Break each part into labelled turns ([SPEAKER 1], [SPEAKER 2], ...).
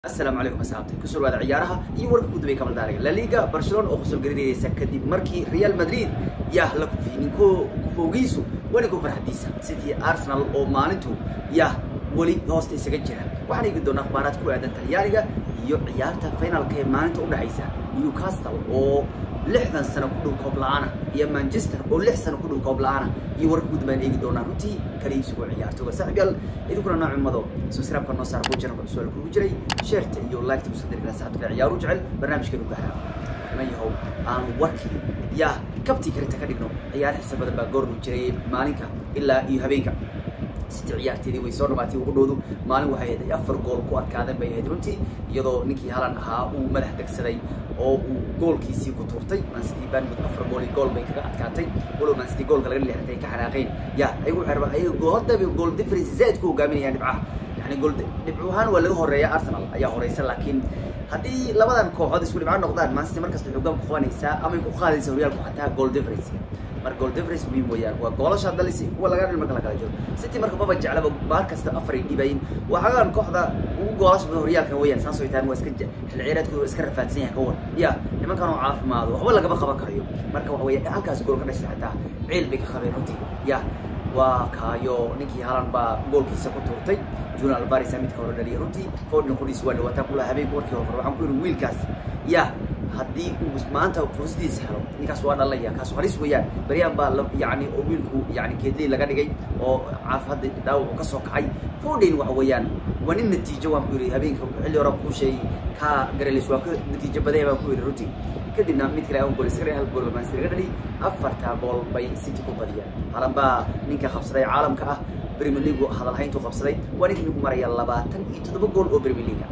[SPEAKER 1] asalaamu calaykum asxaabta kusoo dhawaada ciyaaraha iyo warka gudubay kamal daariga la liga barcelona oo kusoo garinaysa kadib markii real madrid yah la kufiyey ninko kufowgiisu waa ninko farxadiisa sidii arsenal oo maalintu yah weli hoosta isaga jira waxaan eegi doonaa akhbaaraad ku aadan talyaaniga iyo ciyaarta finalka ee maalinta udhexaysa newcastle oo lixdan sano ku dhow koob la-aana iyo manchester oo lix sano ku dhow koob la-aana iyo warka gudub baan eegi doonaa runtii kaliibsigoo ciyaartooga saaxiibyaal idinkuna noocimado subscribe-ka noo saara kuwa channelka cusub kugu jiray sheerta iyo like-ta kusa dirgala saxabka ciyaaru jecel barnaamijkeenu gaara waxna yahow aanu warkii yaa kabtii karinta ka dhigno ciyaar xiisa badan baa goornu jiray maalinka ilaa iyo habeenka siti ciyaarteedii way soo dhamaatay ugu dhowdu maalin waxay ahayd ay afar gool ku adkaadeen bay ahayd runtii iyadoo ninkii halan ahaa uu madax degsaday oo uu goolkiisii ku tuurtay mancity banmud afar gool iyo gool bay kaga adkaatay walow mancity goolka laga leexatay ka xanaaqeen ya ayagu waxay rabaan ayaga hadda gool difference zaid ku hogaaminayaan dhibcaha yani gool dhibcu ahaan waa laga horeeya arsenal ayaa horeysa laakiin haddii labadan kooxood isku dhibco noqdaan mancity markasta xoogaan ku qabanaysaa ama ay ku qaadaysa horyaalku xataa goal difference marka goal difference muhiim weeyaan waa goolasha dalisi kuwa laga dhil marka la kala jiro city marka maba jeclaba baar kasta afar ay dhibayin waa xagaan kooxda ugu goolasha badan horyaalkan weeyaan saas oo taan waa iska xil ciyaareedkooda waa iska rafaadsan yahay ka war ya nimankan oo caafimaado waxba lagama qaban karayo marka waxa weeye halkaas gool ka dhashay xataa ciil bay ka qabeen runtii ya waa kaayo ninkii halan baa goolkiisa ku tuurtay juna alvarisa midka hore dhaliyay runtii fordin qudhiis waa dhawaataa kula habeenka warkii hore waxaan ku yidhi wiilkaas ya haddii uu maanta fursadiisa helo ninkaas waa dhalaya kaas halis weeyaan beryaan baa yani oo wiilku yani keedley laga dhigay oo caaf hadda dhaawacu ka soo kacay fordin waxa weeyaan waa nin natiijo waan ku yidhi habeenka xilli hore kuu sheegay kaa garelis waa ka natiijo badaya baan ku yidhi runtii kadibna mid kale aan gool iska hal gool baan laga dhali afarta gool bay city ku badiyaan halan baa ninka qabsaday caalamka ah premier league hadal hayntu qabsaday waa ninka nagu maraya labaatan iyo toddoba gool oo premier league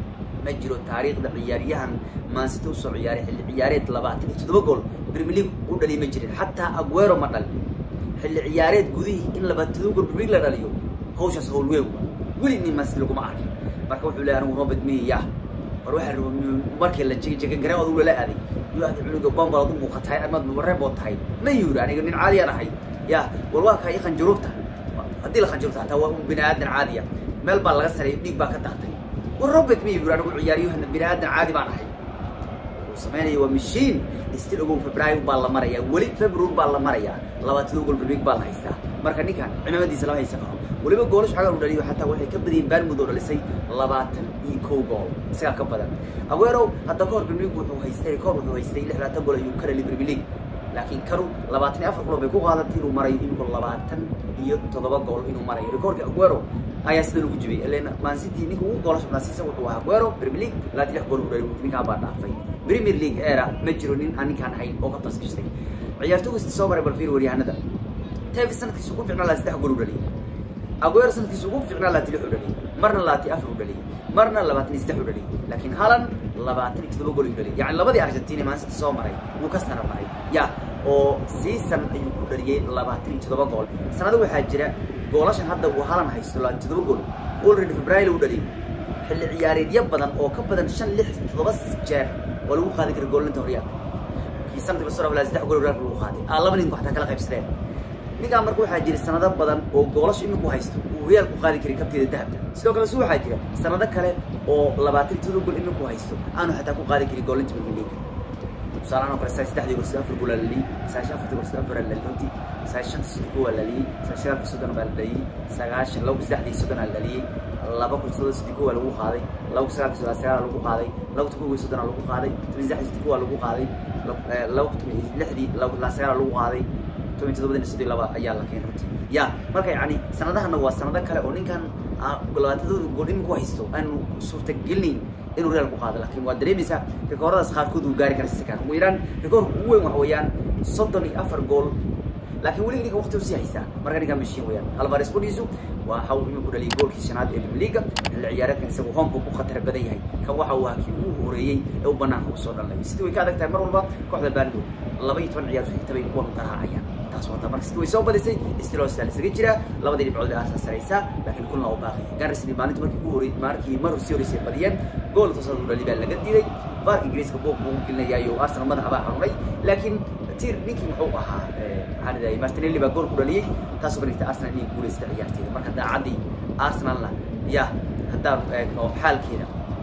[SPEAKER 1] ma jiro taariikhda ciyaaryahan maansita usoo ciyaaray xilli ciyaareed labaatan iyo toddoba gool premier league u dhaliy ma jirin xataa aguero ma dhalin xilli ciyaareed gudihii in labaatan toddoba gool premier league la dhaliyo hawshaas hawl weyn weli nin maansita laguma arkin marka wuxuu leeyahay anigu robert miya war waxaa raba markii la jegan gareen odu lala aaday yuu aaday cunuga bombal ad u muuqatahay amaad mabareen bood tahay ma yuri aniga nin caadiyaan ahay ya war waa kaa i khanjuruubta haddii la khanjuruubta hataa waa un bini aadan caadiya meel baa laga sareeyo dhiig baa ka daatay war robert ma yuri anigu ciyaaryahan bini aadan caadi baan ahay wuxuu samaynaya waa mashiin stil ogow february baa la marayaa weli february baa la marayaa labaatado gool berbeeg baa la haystaa marka ninkan cimaamadiisa lama haysan karo weliba goolashu xagan u dhaliyo xataa waxay ka badiyeen baanmud oo dhalisay labaatan iyo kow gool isagaa ka badan aguero hadda ka hor premier league wuxuu haystay koor wuxuu haystay lix labaatan gool ayuu ka dhaliy premier league laakiin kanu labaatan iyo afar gool bay ku qaadatay inuu marayo iminku labaatan iyo toddoba gool inuu marayo rekoorka aguero ayaa sida lagu jibay ilen man city ninka ugu goolasha badnaasiisa wuxuu ahaa aguero premier league labaatan lix gool u dhaliy ninkaan baa dhaafay premier league era ma jiro nin aan ninkaan ahayn oo ka basgashtay ciyaartooga soo maray balfiir waryahanada tevis sanadkiisa ugu ficnaa laa saddex gool u dhaliyay aguero sanadkiisa ugu ficnaa laati lix u dhaliyay marna laati afar u dhaliyay marna labaatan iyo saddex u dhaliyay laakiin halan labaatan iyo toddoba gool u dhaliyay yani labadii argentina man city soo maray wuu ka sana maray ya oo season ayuu ku dhaliyay labaatan iyo toddoba gool sanado waxaa jira goolashan hadda uu halan haysto labaatan toddoba gool already february u dhaliyay xilli ciyaareedyo badan oo ka badan shan lix toddoba jeer waa lagu qaadi kara goolinta horyaalka kii sanadkii lasoo dhaafay saddex gool horyaalka lagu qaaday aa laba ninku xataa kala qaybsadeen ninkaan marka waxaa jira sanado badan oo goolasha iminku haysto uu horyaalka ku qaadi karay kabteeda dahabka sidoo kale su waxaa jira sanado kale oo labaatan iyo todoba gool iminku haysto aanu xataa ku qaadi karin goolinta premier league tusaalahaan oo kale saa saddexdii gool sida afar gool aa la liyey sagaashan afartii gool sida afar aa la liyey sagaashan shanta soddon gool aa la liyey sagaashan afar soddon baa la dhaliyey sagaashan laba kun saddexdii soddon aa la dhaliyey laba kun soddon sidii kow aa lagu qaaday laba kun sagaalkii soddon sagaal aa lagu qaaday laba kun kow soddon aa lagu qaaday toban saddexdii sidii kow aa lagu qaaday laba kun toban lixdii laba sagaal aa lagu qaaday toban todobadina sidii laba ayaa la keenay runtii ya marka yani sanadahana waa sanado kale oo ninkan labaatadooda gool iminku haysto aanu suurtagelinayn inuu real ku qaado laakiin waa dareemaysaa rikooradaas qaarkood uu gaari kara sikan ugu yaraan rikoorka ugu weyn waxa weeyaan soddon iyo afar gool laakiin weli ninka waqti usii haystaa marka ninkan mashiin weeyaan alvares qudhiisu waa haw iminku dhaliyay goolkii shanaad ee premier xilli ciyaareedkan isagu hoomka ku khatar badan yahay kan waxa uu ahaa kii ugu horeeyey ee u banaanka usoo dhalnay sidii way ka adag tahay mar walba kooxda baando laba iyo toban ciyaar xigta bay kuwan garaacayaan taas wata marka sidii way soo badisay stilosal isaga jira labadii dhibcood aasa saraysaa laakiin kulna oo baaqay garisni maalinta markii ugu horey markii mar sii horeysay badiyeen gool toosad u dhali baa laga diiday baarka ingiriiska boog buu u gelinayaayo arsenal madaxa baa xanuunay laakiin tir ninkii muxuu ahaa maxaan idahayay martinelli baa gool ku dhaliyey taasoo banigta arsenal inay guulaysta ciyaarteeda marka daacaddii arsenalna ya haddaanu eegno xaalkeeda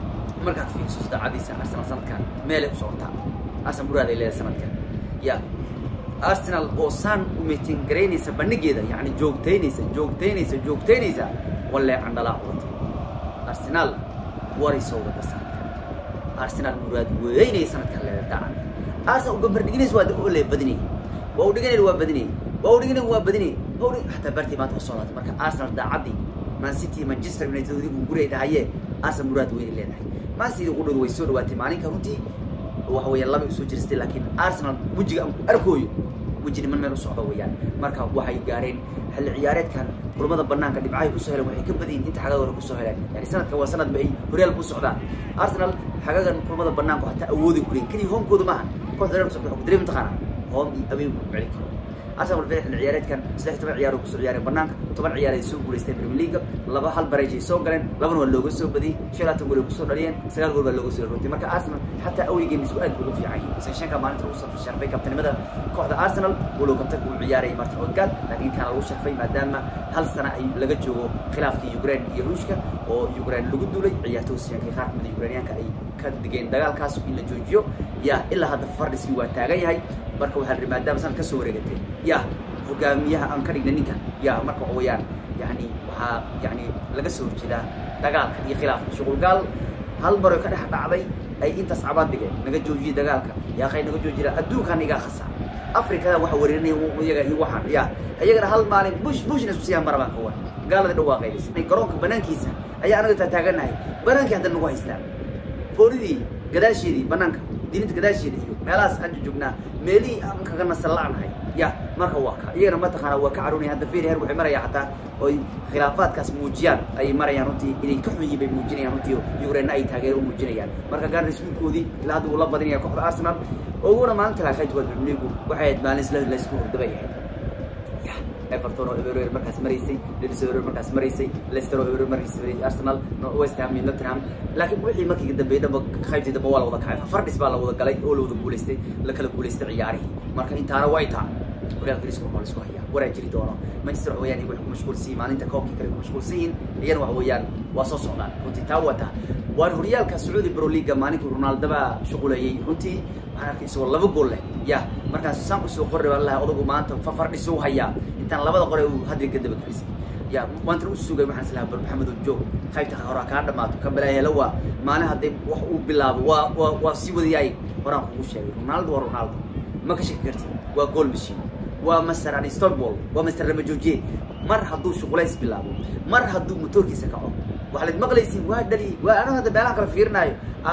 [SPEAKER 1] markaad fiiriso daacadiisa arsenal sanadkan meelay u socotaa arsenal muraaday leedahay sanadkan ya arsenal oo saan u meetin garaynaysa bandhigeeda yacni joogtaynaysa joogtaynaysa joogtaynaysa wallee candhalaa wadatay arsenal waray soo wada sanadkan arsenal muraad weynay sanadkan leedahay daacan arsenal uga bardhiginaysa waa oo lee badinay waa u dhiganayna waa badinay waa u dhiganayna waa badinay waa u dhig xataa bartii maanta soo laatay marka arsenal daacadii man city manchester united adigu guray dhahayee arsenal muraad weynay leedahay man city ugu dhow way soo dhawaatay maalinka runtii waxa weeyaan laba usoo jiristay laakiin arsenal wejiga aan ku arkooyo weji niman meel u socda weeyaan marka waxay gaareen xilli ciyaareedkan kulamada banaanka dhibcahay kusoo heleen waxay ka badayin inta xagaga hore kusoo heleen yani sanadka waa sanad ba ay horyaal ku socdaan arsenal xagagan kulamada banaanku hataa awooday ku leeyin keliya homekooda maaha kooxda reer socda ku dareemi taqaana home iyo away ku celin karo arsenal walba xilli ciyaareedkan saddex toban ciyaar oo kusoo ciyaareen banaanka toban ciyaar ay soo guulaysteen premier league laba hal barage ay soo galeen labana waa looga soo badiyey shan laatan gool ay kusoo dhaliyeen sagaal gool baa looga soo rotay marka arsenal xataa away games ku aad buu ugu fiican yahay seshanka maalinta lagu soo sharfay kabtanimada kooxda arsenal walow kabtanka uu ciyaarayay martin odegaard laakiin kaana lagu sharfay maadaama hal sana ay laga joogo khilaafkii ukraine iyo ruushka oo ukraine lagu duulay ciyaartooy siyankay qaar kamida ukrainiyaanka ay ka digeen dagaalkaas in la joojiyo ya ilaa hadda fardhiskii waa taagan yahay marka waxaa la maadaama sanad ka soo wareegatay ya hogaamiyaha aan ka dhigna ninkan ya marka waxa weeyaan yani waxaa yani laga soo horjeedaa dagaalka iyo khilaafka shuqulgaal hal maroy ka dhex dhacday ay intaas cabaad dhigeen naga joojiyey dagaalka yaaqay naga joojiyaan adduunkan igaa khasa afrikada waxa wareerinaya iyaga iyo waxaan ya iyagana hal maalin bush bushna isku siiyaan marabaan kawan gaalada dhawaaqaynaysa garoonka banaankiisa ayaa anaga taataaganahay banaankii hadda nagu haystaan fooridii gadaasheedii banaanka diinta gadaasheeda iyo meelahaas aan joognaa meelihii aan kaga nasal la-nahay ya marka waa ka iyagana mataqaana waa ka caroonaya hadda feri her waxay maraya xataa oy khilaafaadkaas muujiyaan ayay marayaan runtii inay ka xun yihiin bay muujinayaan runtii ukraine ay taageero u muujinayaan marka gaarnis wiilkoodii ilaa hadda uu la badinaya kooxda arsenal oguna maalinta laakayd waa premier waxay ahayd maalin isla laysku hordabay ahayd everton oo eberer markaas maraysay leeds eberer markaas maraysay leicester oo eberer maraysay arsenal west ham iyo nottingham laakiin wixii markii dambeeyay dhanba qaybtii dambe waa la wada kacay fardhis baa la wada galay oo la wada guulaystay la kala guulaystay ciyaarihii marka intaana way taa horyaalka ingiriiska waa la isku hayaa waraa jiri doono manchester waxa weeyaan waxay ku mashquulsan yihiin maalinta koobkii kale ku mashquulsan yihiin iyana waxa weeyaan waa soo socdaan runtii taa waa taa waan horyaalka sacuudi pro leaga maalinkii ronaldo baa shuquleeyey runtii waxaan arkay isagoo laba gool leh ya markaas saan usoo qorri baan lahay odagu maanta fafardhisu hayaa intaan labada qore uu hadri ka daba gelisay ya maanta u sugay waxaan islahaa bal maxamed joog qaybta horaa kaa dhamaato kan balaa helo waa maalin hadday wax uu bilaabo waa waa waa sii wadayaay horaan kugu sheegay ronaldo waa ronaldo ma ka shaki kartid waa goal machine waa master unstoppable waa master lama joojiye mar hadduu shuqulays bilaabo mar hadduu motoorkiisa kaco waxaad maqlaysiin waa dhali waa anu hadda meelaha kale fiirinaayo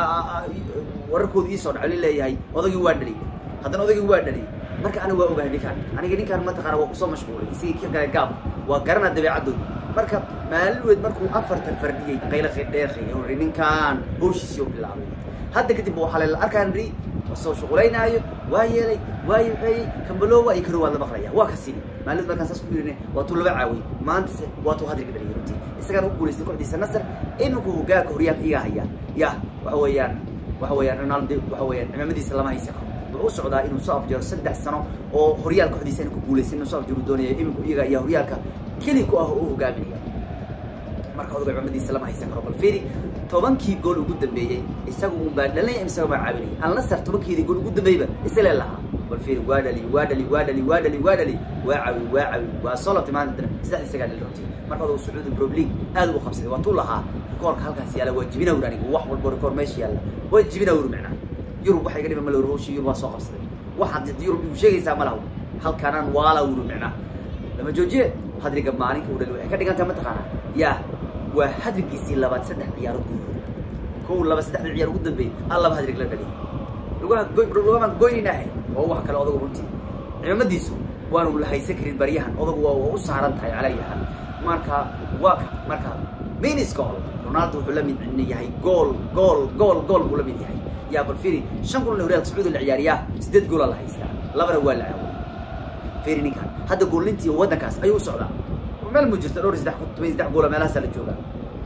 [SPEAKER 1] wararkooda iisoo dhacli leeyahay odagii waa dhali haddana odagii waa dhali marka aniga waa ogahay ninkaan aniga ninkaan mataqaana waa kusoo mashquulay isigii ka galay gaab waa garana dabeecadooda marka maalin markuu afartan fardhiyey qayla dheerkay hore ninkaan howshiisii oo bilaabay hadda kadib waxaa la arkaan ri soo shuqulaynaayo waa yeelay waa yuxeeyey kambalowa iyo karo waa la maqlaya waa ka sini maalid markaan saas ku yirine waa tuu laba caawiyey maantase waa tuu hadriga dhaliyay runtii isagaan u guulaystay kooxdiisa nasar iminku hogaanka horyaalka iga haya ya waxa weeyaan waxa weeyaan ronaldo waxa weeyaan cimaamadiisa lama haysa karo wuxuu u socdaa inuu soo afjaro saddex sano oo horyaal kooxdiisa inuu ku guulaystay inuu soo afjaro doonaya iminku iyaga ayaa horyaalka keli ku ah oo u hogaaminaya marka odaga cimaamadiisa lama haysan karo bal fiiri tobankii gool ugu dambeeyey isaga un baa dhalinaya isaga baa caawinaya alnasar tobankeedii gool ugu dambeeyba isle lahaa bal fiiri waa dhali waa dhali waa dhali waa dhali waa dhali waa cawi waa cawi waa soo labtay maanta dana saddex isagaa dhali runtii marka odagu sacuudi pro league aad u qabsaday waa tuu lahaa rikoorka halkaas yaala waa jibina ur aniga wax walbo rikoor meesha yaalla waa jibina ur macnaa yurub waxay ga dhiman malawr howshii yurub waa soo qabsaday waxaad yurub igu sheegaysaa ma laha halkaanaan waala uru macnaa lama joojiye hadriga maalinka u dhali waxay ka dhigan tahay mataqaanaa yaa waa hadrigiisii labaad saddex ciyaarood gudahood kow laba saddexda ciyaar ugu dambeeyey al laba hadrig la dhaliyay lugaha goy lugahaan goyninahay oo wax kale odagu runtii ciidamadiisu waanu la haysan karin baryahan odagu waa waa u saaran tahay calayahan marka waa ka marka minis gool ronaldo wuxuu la mid yahay gool gool gool gool buu la mid yahay yaa bal fiiri shan kulan horyaalka sacuudi la ciyaariyaa sideed goola la haystaa labana waa la caawiyay fiiri ninkan hadda goolintii waddankaas ayuu u socdaa meel mu jirta dhowr saddex toban saddex goola meelahaasaa la joogaa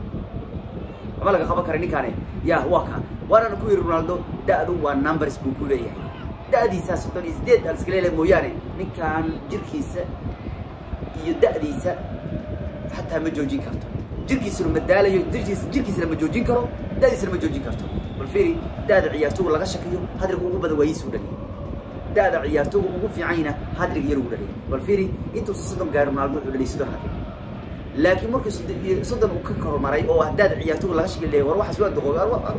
[SPEAKER 1] waxba laga qaban kara ninkaani ya waa ka waanana ku yidhi ronaldo da-du waa numbers buu ku leeyahay da-diisaa soddon iyo sideed aan iska leelahay mooyaane ninkan jirkiisa iyo da-diisa xataa ma joojin karto jirkiisuna ma daalayo jirkiis jirkiisana ma joojin karo da'diisana ma joojin karto bal fiiri da'da ciyaartooga laga shakiyo hadriga ugu badan waa yiisuu dhaliya da'da ciyaartooga ugu fiicanyna hadriga yar ugu dhaliya bal fiiri intuusa soddon gaari ronaldo wuxuu dhaliyay soddon hadrig laakiin markii soddon uu ka kormaray oo haddaad ciyaartooga laga shaki leeyahay war waxaas waa doqo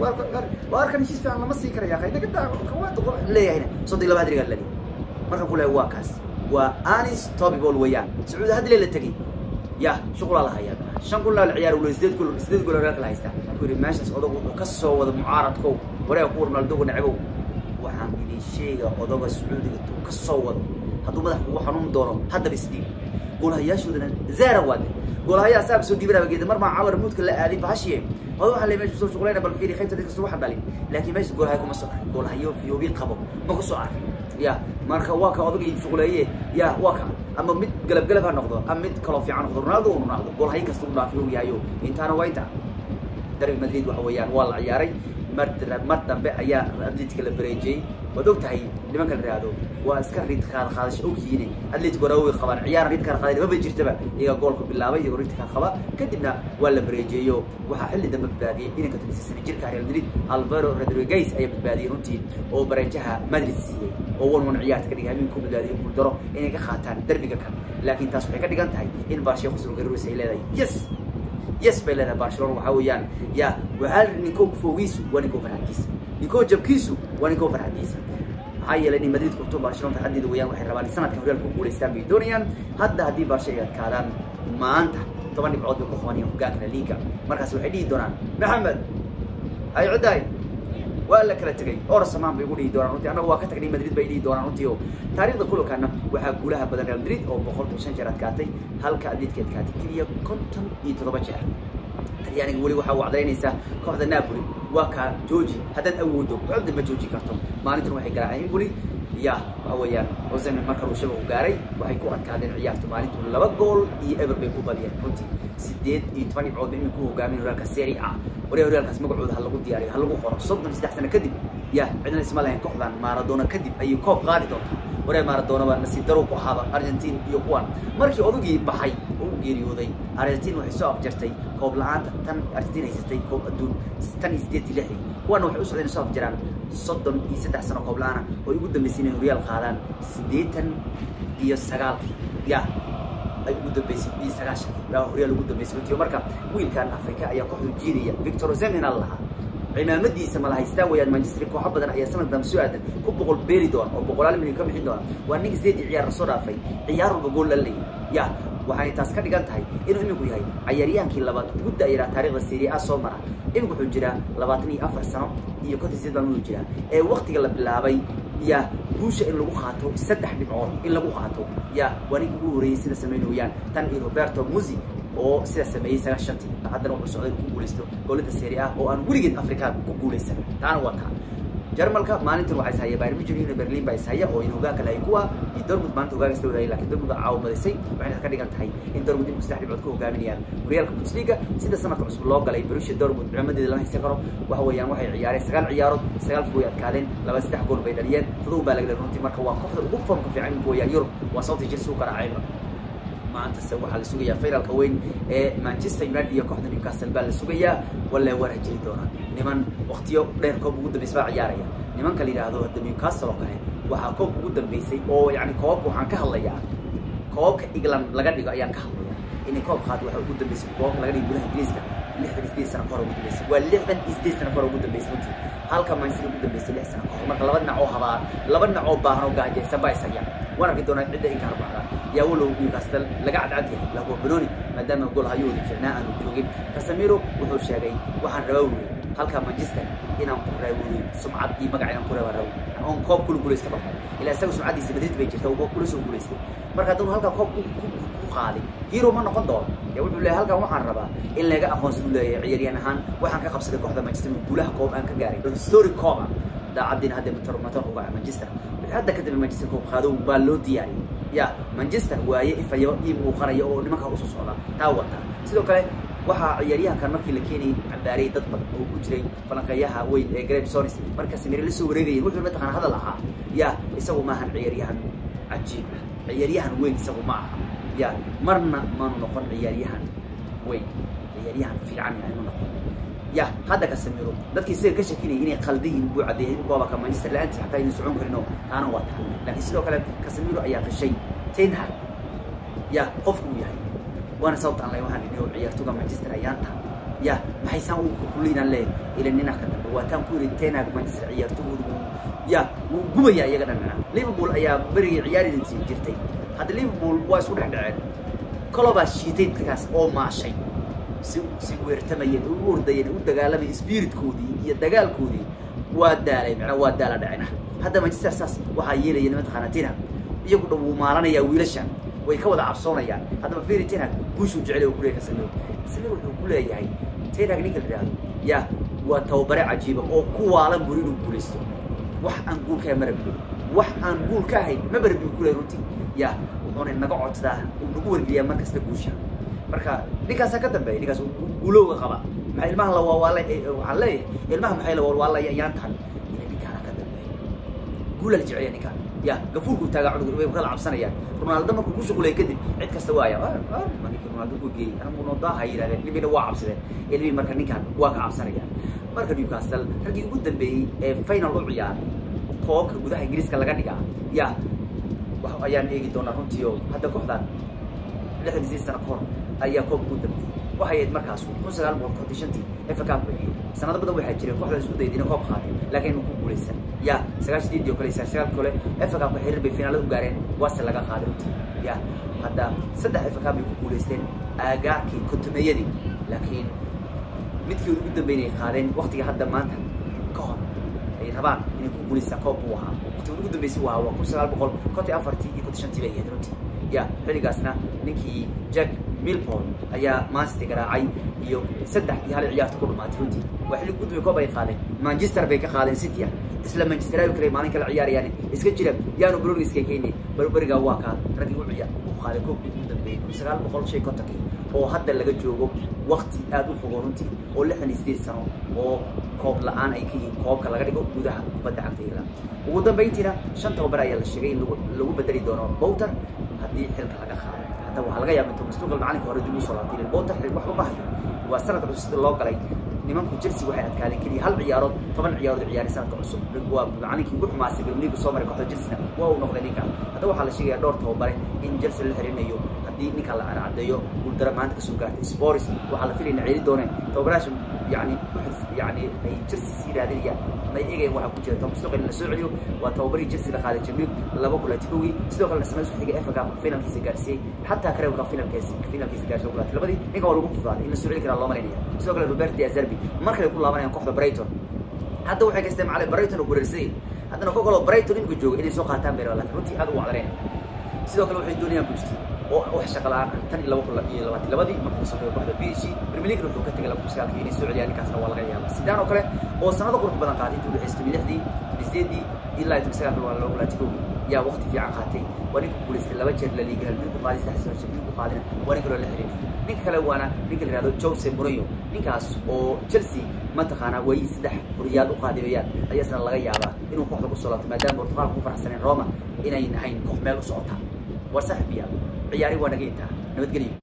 [SPEAKER 1] waa arkan heshiis fiican lama sii karaya qayda kada waa doqo leeyahayna soddon iyo laba hadrigaa dhaliya marka ku leeyahay waa kaas waa anis tobibol weeyaan sacuudi hadle la tegey ya shuqulaa la hayaa shan kun laa la ciyaar wala sideed gol sideed gol horyaalka la haystaa markuu yidhi meeshaas odag wuxuu ka soo wada mucaaradkow wareega ku ronaldoga necbow waxaan idin sheega odoga sacuudiga tuu ka soo wado hadduu madax kugu xanuun doono haddaba isdhiib goolhayaashoodana zaara waade goolhayaa saab soo dhiibanaba geeda mar maa cawar muudka la aaday bahashiye hodo waxaa le meesha soo shuqlayna bal fiiri qaybta dadkasta waxa dhalin laakiin meesha goolhaya kuma soo arkin goolhayo fiyoobi qabo ma ku soo arkin ya marka waa ka odagii shuqleeye ya waa ka ama mid galab galab ha noqdo ama mid kaloo fiican noqdo ronaldo u ronaldo goolhayo kasta u dhaafi og yahayo intaana waa inta darbi madrid waxa weeyaan waa la ciyaaray mar mar dambe ayaa atletica la bareejiyey waad og tahay nimanka la ihahdo waa iska rid qaad qaadasho ogyihiine atletic wara way qabaan ciyaar rid kaad qaadeen maba jirtaba iyaga goolka bilaabay iyagoo rid kaad qaba kadibna waa la bareejeeyo waxaa xilli dambe badbaadiyey inanka toddoba sana jirka real madrid alvaro rodriguez ayaa badbaadiyey runtii oo bareejaha madrid siiyey oo wan wan ciyaarta ka dhigay habeenku badbaadiyey guuldaro inay ka qaataan derbiga kan laakiin taas waxay ka dhigan tahay in barshiya khusro garuris ay leedahay yes yes bay leedahay barcelona waxaa weeyaan ya waxaa la ninkoo foogiisu waa ninkoo farxadkiisa ninkoo jabkiisu waa ninkoo farxadkiisa maxaa yeelay inay madrid kurto barcelona farxaddeeda weeyaan waxay rabaan in sanadka horyaalka ku guulaystaan bay doonayaan hadda haddii barsha ay adkaadaan maanta toban dhibcood bay ku qabanayaan hogaanka la liiga markaas waxay dhihi doonaan maxamed hay cuddaay waa la kala tegay or samaan bay ugu dhihi doonaan runtii annaga waa ka tagnay madrid bay dhihi doonaan runtii oo taariikhda kulankaana waxaa guulaha badan real madrid oo boqolkiiba shan jeer adkaatay halka adleedka adkaatay keliya konton iyo toddoba jeer talyaaniga weli waxaa u cadaynaysaa kooxda napoli waa kaa jooji haddaad awoodo codda ma jooji karto maalintan waxay garaaceen impoli ya waxa weeyaan ozemen marka uu shabagu gaaray waxay ku adkaadeen ciyaartu maalintu laba gool iyo eber bay ku badiyeen runtii sideed iyo toban dhibcood ba imin ku hogaamin horyaalka serie a waree horyaalkaas magacooda ha lagu diyaariyo ha lagu qoro soddon saddex sano kadib ya cidna isma lahayn kooxdan maradona kadib ayay koob qaadi doontaa waree maradona baa nasiib darow ku ahaaba argentin iyo kuwan markii odagii baxay oo u geeriyooday argentin waxay soo afjartay koob la-aanta tan argentin haysatay koob adduun tan iyo sideed iyo lixdii kuwana waxay u socdeen soo afjaraan soddon iyo saddex sano koob la-aana oo ugu dambeysay inay horyaal qaadaan siddeetan iyo sagaalkii ya ay ugu dambeysay iyo sagaashankii baa horyaal ugu dambeysay runtii marka wiilkan afrika ayaa kooxdu jiidaya victor ozemen al lahaa cimaamadiisa mala haystaan wayaan manchester kooxo badan ayaa sanad dambe soo aadan ku boqol beeri doona oo boqolaal milyan ka bixin doona waa nin sideedii ciyaar la soo dhaafay ciyaar walba gool la leeyay ya waxay taas ka dhigan tahay inuu iminku yahay cayaaryahaankii labaad ugu da'yaraa taarikhda serie a soo mara iminku wuxuu jiraa labaatan iyo afar sano iyo konton sideed baan uu jiraa ee waktiga la bilaabay ya guusha in lagu qaato saddex dhibcood in lagu qaato ya waa ninka ugu horreeyey sida samaynayaan tan iyo roberto musi oo sidaa sameeyey sagaashantii haddana wuxuu socday ku guulaysto goolada serie ah oo aan weligeed afrikaan ku guulaysan taana waa taa jarmalka maalintan waxaa ishaya bayern munchen iyo berlin baa ishaya oo in hogaanka lahay kuwa iyo dortmund maalinta hogaanka isla wadayay lakin dortmund caawa badisay waxayna ka dhigan tahay in dortmund imku saddex dhibcood ku hogaaminayaan horyaalka bundesliga sida sanadka cusub loo galay borussia dortmund cimaamadeeda lama haysan karo waxa weeyaan waxay ciyaareen sagaal ciyaarood sagaalkii way adkaadeen laba saddex gool bay dhaliyeen todoba baa laga dhalin runtii marka waa kooxda ugu formka fiican imika weeyaan yurub waa sababta jir suu garaacayba maantase waxaa la sugayaa finalka weyn ee manchester united iyo kooxda newcastle baa la sugayaa walle waa rajeli doonaa niman waktiyo dheer koob ugu dambeysay baa ciyaaraya nimanka la yidhaahdo hadda newcastle oo kale waxaa koob ugu dambeysay oo yani koobabka waxaan ka hadlayaa koobabka england laga dhigo ayaan ka hadlaya inay koob qaado waxaa ugu dambeysay koobabka laga dhigo gudaha ingiriiska lixdan iyo sideed sano kahor ugu dambeysay waa lixdan iyo sideed sano kahor ugu dambeysay runtii halka manchester ugu dambeysay lix sano kahor marka laba dhinac oo habaa laba dhinac oo baahan oo gaajaysan baa ishaya waan arki doonaa cidda in kala baxda yaa walow newcastle laga cadcad yahay lahuwa benoni maadaama gool hayoodi ficnaa aanu joogin casemiro wuxuu sheegay waxaan rabaa wuri halka manchester inaan ku raawuri sumcad iyo magac inaan ku reebaa raw oon koob kula guulaysta barta ilaa isaga sumcaddiisa madrid bay jirta oo koob kula soo guulaystay marka haddanu halkaa koob ku qaaday hero ma noqon doono yaa wuxuu leeyahay halkan waxaan rabaa in laga aqoonsan u leeyahay ciyaaryahan ahaan waxaan ka qabsaday kooxda manchester guulaha koob aan ka gaaray story kooba daacaddiina hadda matar matar uga manchester hadda kadib manchester koob qaadow baa loo diyaariyay ya manchester waaye ifayo ii muuqanaya oo nimankaa usoo socda taa wata sidoo kale waxaa ciyaaryahankan markii la keenayay cambaarayay dad badan oo ku jiray falanqeeyaha weyn ee graham sonis markaas mire la soo wareegayeen wuxuu mataqaana hadal ahaa ya isagu maahan ciyaaryahan cajiib ah ciyaaryahan weyn isagu ma aha ya marna maanu noqon ciyaaryahan weyn ciyaaryahan fiican inuu noqdo ya hadda kasamiro dadkii isaga ka shakinayay inay qaldayiin buu caddeeyay in kuwaba ka manchester la-aantii xataa inuu socon karin oo taana waa tahay laakiin sidoo kale kasamiro ayaa qishay ten hag ya qofku uu yahay waana sababta aan lay waxaan idhi oo ciyaartoga manchester ayaan tahay ya maxay saan u kuliinaan leeyahay ila ninac ka dambe waa taan ku yidhi ten hag manchester ciyaartogoodu ya wuu gubaya iyaga dhan macnaa liverpool ayaa berigii ciyaaridiisii jirtay hadda liverpool waa isku dhex dhaceen kolobaa shiitay dadkaas oo maashay si si weertamayeen u ordayeen u dagaalamay spiritkoodii iyo dagaalkoodii waa daalay macnaa waa daala dhacena hadda manchester saas waxaa yeelaya mataqaana tenhag iyagu dhan wuu maalanayaa wiilashan way ka wada cabsoonayaan haddaba feri tenhag guushuu jecel uu kuleeyahay kasamiro kasamiro wuxuu ku leeyahay tenhag ninka la yidhaahdo ya waa tababare cajiiba oo ku waalan buri inuu guulaysto wax aan guul ka ma rabiyo wax aan guul ka ahayn ma barabiyo kuleeyahay runtii ya wuxuuna naga codsadaa uu nagu wargeliyaa mar kasta guusha marka ninkaasaa ka dambeeya ninkaas guulowga qaba maxaa ilmaha la waawaalay waxaan leeyahay ilmaha maxay la waalwaalaya ayaan tahan ina ninkaana ka dambeeya guula la jeceliya ninkaan ya gafuurku taagaa cudug way kala cabsanayaan ronaldo markuu ku shuqulay kadib cid kasta waaya ninki ronaldo ku geeyey anagu nodaaha yidhahdeen ilmina waa cabsadeen ilmii marka ninkaan waa ka cabsanayaan marka newcastle raggii ugu dambeeyey ee final u ciyaaray koobka gudaha ingiriiska laga dhigaa ya ayaan eegi doonaa runtii oo hadda kooxdan lixdan sideed sano kahor ayaa koob ugu dambeeyey waxay ahayd markaas kun sagaal boqol konton shantii efa cup bay ahayd sanado badan waxaa jireen kooxda isku dayday inay koob qaaday laakiin ma ku guulaysan ya sagaashan sideedii oo kale sagaalkii kale efa cup xiriir bay finaalada u gaareen waase laga qaaday runtii ya hadda saddex efa cup bay ku guulaysteen aagaarkii kontomeeyadii laakiin midkii ugu dambeynay qaadeen waqtiga hadda maanta ka hor ay rabaan inay ku guulaystaan koob buu ahaa waqtiga ugu dambeysay waa waa kun sagaal boqol konton afartii iyo konton shantii bay ahayd runtii ya xilligaasna ninkii jack milpol ayaa mancity garaacay iyo saddex iyo hal ciyaarta ku dhumaatay runtii waa xilli ugu dambeey koob ay qaadeen manchester bay ka qaadeen city ah isla manchester ayu kale maalin kala ciyaarayaan iska jira yaanu broni iska keenay barberiga waa kaa raggii u ciyaar u qaaday koobkii ugu dambeeyey kun sagaal boqol shan kontonkii oo hadda laga joogo waqti aad u fogo runtii oo lixdan iyo sideed sano oo koob la-aan ay ka yihiin koobka laga dhigo gudaha kubadda cagta england ugu dambayntiina shan tababar ayaa la sheegay in lagu lagu bedeli doono bowter haddii xilka laga qaado hadda waxaa laga yaaba intuu mustaqbal macalinka hore dib u soo laabtay bowter xil waxba ma hayo waa sanadka cusub sida loo galay nimanku chelsea waxay adkaadeen keliya hal ciyaarood toban ciyaarood ciyaaray sanadka cusub waa macalinkii ugu xumaasay bermiligu soo maray kooxda chelsea waa uu noqday ninka hadda waxaa la sheegaya dhowr tababare in chelsea la xirinayo haddii ninka la caddeeyo guuldara maanta kasoo gaartay spors waxaa la filayna ceeli dooneen tababaraasha yani yani ay chelsea sii raadinayaan may egayan waxaa ku jira tom stokel in la soo celiyo waa tababarihii chelsea la qaaday jamil laba kulatikowgii sidoo kalena sanad isku xigay FA Cup finalkiisa gaarsiiyey xataa kareebka finalkiisa finalkiisa gaarsiiyey kulaati labadii ninka waa lagu fudaaday in la soo celi karaa loo malaynaya sidoo kale Robert De Zerbi mar kale ku laabanayaan kooxda Brighton hadda waxay gaystay macalin Brighton oo gureersay haddana koox kale oo Brighton imika jooga inay soo qaataan bay rabaan runtii aad u wacdareen sidoo kale waxay doonayaan Pochettino oo wax shaqo la'aan ah tan iyo laba kun iyo labaatan labadii markuu sameeyo kooxda PSG Premier League wuxuu ka tagay laba kun sagaalkii inay soo celiyaan ninkaasna waa laga yaabaa sidaan oo kale oo sanado qurux badan qaaday intuu dhexeystay lixdii sideedii ilaa iyo sagaalkii waa loo laatikow yaa waqti fiican qaatay waa ninka guulaystay laba jeer la liiga halmid ku qaaday saddex sano shabir ku qaadina waa ninka loo la xirin ninka kale waana ninka la yihahdo Jose Mourinho ninkaas oo Chelsea mataqaanaa way saddex horiyaal u qaadibayaan ayaasna laga yaabaa inuu kooxda ku soo laabto maadaama Portugal ku faraxsaneen Roma inay nahayn koox meel u socota war saaxiib ciyaari waa naga intaa nabadgelyo